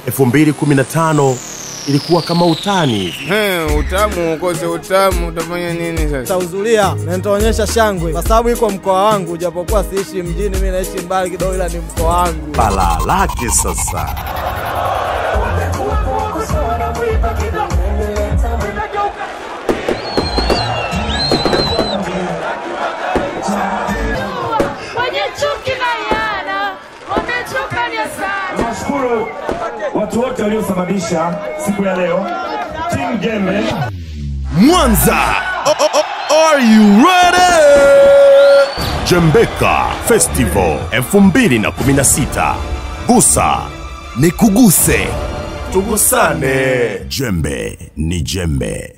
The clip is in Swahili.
2015 ilikuwa kama utani hivi. He, utamu ukose utamu, utafanya nini sasa? Nitahudhuria na nitaonyesha shangwe kwa sababu iko mkoa wangu, japokuwa siishi mjini, mimi naishi mbali kidogo, ila ni mkoa wangu. Balaa lake sasa wenye chuki na yana wamechoka ni sana. Nawashukuru watu wote waliosababisha siku ya leo, timu Jembe. Mwanza. O- o- o- Are you ready? Jembeka Festival 2016. Gusa ni kuguse, tugusane. Jembe ni jembe.